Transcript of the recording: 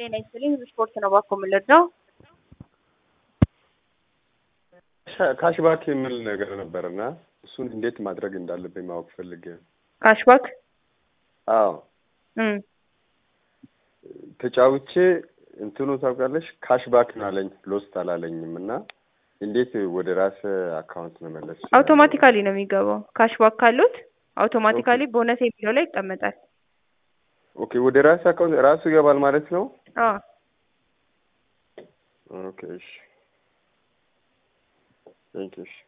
ጤና ይስጥልኝ ስፖርት ነው ባኮ የምንረዳው ካሽባክ የሚል ነገር ነበር እና እሱን እንዴት ማድረግ እንዳለብኝ ማወቅ ፈልጌ ነው። ካሽባክ አዎ እም ተጫውቼ እንትኑ ታውቃለሽ ካሽባክ ነው አለኝ ሎስት አላለኝም እና እንዴት ወደ ራስ አካውንት መመለስ ይችላል? አውቶማቲካሊ ነው የሚገባው። ካሽባክ ካሉት አውቶማቲካሊ ቦነስ የሚለው ላይ ይቀመጣል። ኦኬ ወደ ራስ አካውንት ራሱ ይገባል ማለት ነው። አዎ ኦኬ እሺ ቴንክ ዩ እሺ